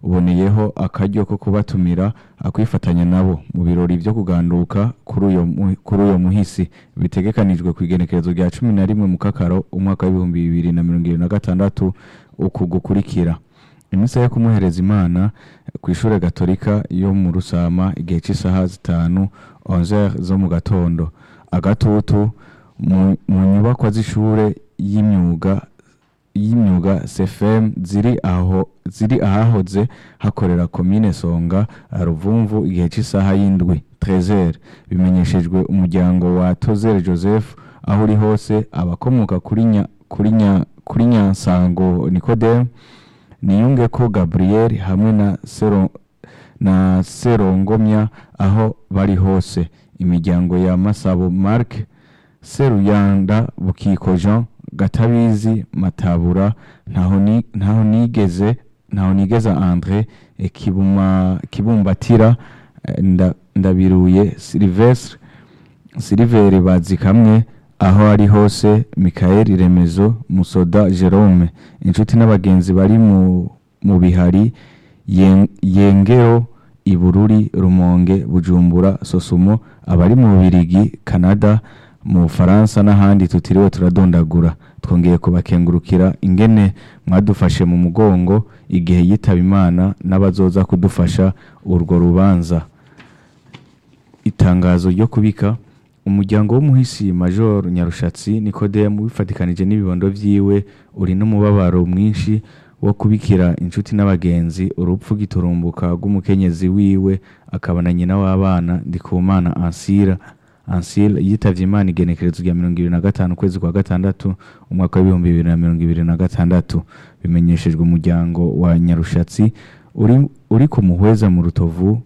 uboneyeho akaryo ko kubatumira akwifatanya nabo mu birori vyo kuganduka kuri uyo mu- kuri uyo muhisi bitegekanijwe ku igenekerezo rya cumi na rimwe mu kakaro umwaka w'ibihumbi bibiri na mirongo ibiri na gatandatu uku gukurikira imisa yo kumuhereza imana ku ishure gatolika yo mu rusama igihe cy'isaha zitanu 11 zo mu gatondo agatutu mu, mu nyubakwa z'ishure y'imyuga y'imyuga CFM ziri aho ziri ahahoze hakorera komine Songa Ruvumvu igihe cy'isaha y'indwi 13 bimenyeshejwe umuryango wa Tozere Joseph aho uri hose abakomoka kuri nya, kuri nya, kuri Nyansango Nicodeme niyunge ko Gabriel hamwe na Sero, na Serongomya aho bari hose imiryango ya Masabo Mark Seruyanda Bukiko Jean Gatabizi Matabura ntaho ni- ntaho nigeze ntaho nigeza Andre eh, Kibuma Kibumbatira eh, nda, ndabiruye Sylvestre Siliveri bazi kamwe aho ari hose Michael Remezo Musoda Jerome inshuti n'abagenzi bari mu mu bihari Yen- Yengero Ibururi Rumonge Bujumbura Sosumo abari mu Bubirigi Canada mu Bufaransa n'ahandi tutiriwe turadondagura twongeye kubakengurukira ingene mwadufashe mu mugongo igihe yitaba Imana n'abazoza kudufasha urwo rubanza itangazo ryo kubika umuryango w'umuhisi major nyarushatsi nikodemu wifatikanije n'ibibondo vyiwe uri n'umubabaro mwinshi wo kubikira inshuti n'abagenzi urupfu giturumbuka rw'umukenyezi wiwe akaba na nyina w'abana ndikumana ansira ansile yitavye imana igenekerezo rya mirongo ibiri na gatanu ukwezi kwa gatandatu umwaka w'ibihumbi bibiri na mirongo ibiri na gatandatu bimenyeshejwe umuryango wa nyarushatsi uri, uri ku muhweza mu rutovu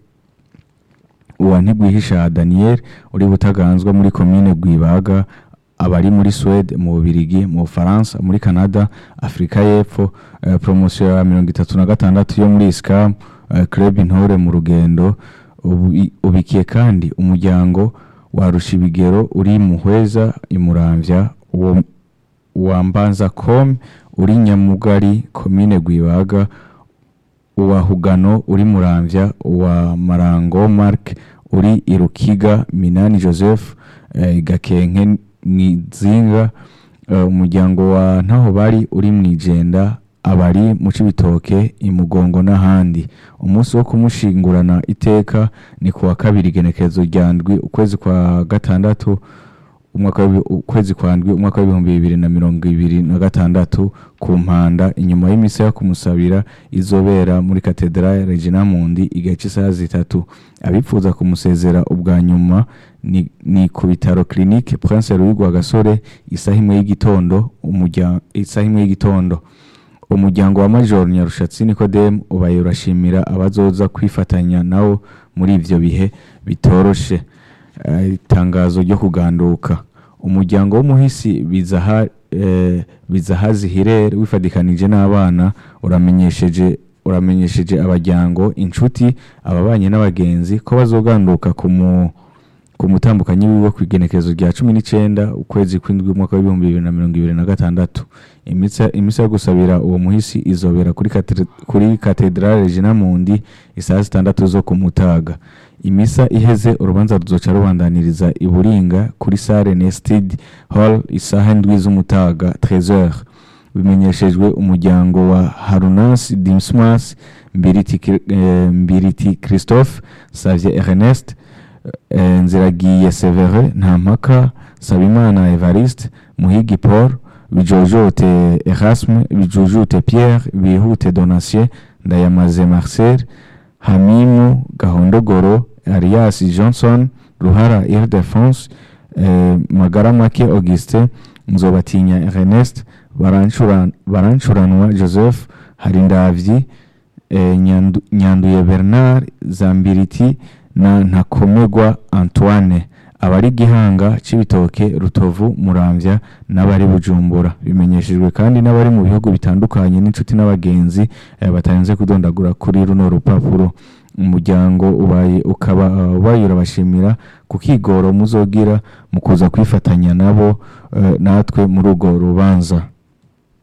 uwa ntigwihisha daniel uri butaganzwa muri komine rwibaga abari muri swede mu bubirigi mu bufaransa muri canada afurika y'epfo eh, promosiyo ya mirongo itatu na gatandatu yo muri iscam eh, club intore mu rugendo ubi- ubikiye kandi umuryango wa rushibigero uri muhweza imuramvya uwo wa mbanza com uri nyamugari komine rwibaga uwa hugano uri muramvya uwa marango mark uri irukiga minani joseph eh, gakenke mwizinga eh, umuryango wa ntaho bari uri mwijenda abari mu cibitoke imugongo n'ahandi umunsi wo kumushingurana iteka ni kuwa kabiri igenekerezo rya ndwi ukwezi kwa gatandatu umwaka w'ibi- ukwezi kwa ndwi umwaka w'ibihumbi bibiri na mirongo ibiri na gatandatu ku mpanda inyuma y'imisa yo kumusabira izobera muri katedrale regina mundi igihe cy'isaha zitatu abifuza kumusezera ubwa nyuma ni, ni ku bitaro clinique prince louis rwagasore isaha imwe y'igitondo umurya- isaha imwe y'igitondo umuryango wa major nyarushatsi nikodemu ubaye urashimira abazoza kwifatanya nawo muri ivyo bihe bitoroshe Eh, itangazo ryo kuganduka umuryango w'umuhisi bizaha eh, bizahazi hirere wifadikanije n'abana uramenyesheje uramenyesheje abajyango inshuti ababanye n'abagenzi ko bazoganduka ku mu ku mutambukanyi wiwe ku igenekerezo rya cumi n'icenda ukwezi kw'indwi umwaka w'ibihumbi bibiri na mirongo ibiri na gatandatu imisa imisa yo gusabira uwo muhisi izobera kuri kate- kuri katedrale regina mundi isaha zitandatu zo ku mutaga imisa iheze urubanza ruzoca rubandaniriza i buringa kuri sale nested hall isaha indwi z'umutaga 13h bimenyeshejwe umuryango wa harunas dimsmas mbiriti, Kri- eh, mbiriti christophe savie ernest eh, nziragiye severe ntampaka sabimana evariste muhigi paul bijojote erasme bijujute pierre bihute donatien ndayamaze marcel hamimu gahondogoro arias johnson ruhara ildefonse eh, magaramake augustin nzobatinya ernest Barancura- barancuranwa joseph harindavyi eh, Nyandu- nyanduye bernard zambiriti na ntakomegwa antoine abari gihanga cibitoke rutovu muramvya n'abari bujumbura bimenyeshejwe kandi n'abari mu bihugu bitandukanye n'inshuti n'abagenzi eh, batarenze kudondagura kuri runo rupapuro umuryango ubaye ukaba uh, ubaye urabashimira ku kigoro muzogira mu kuza kwifatanya nabo eh, natwe muri urwo rubanza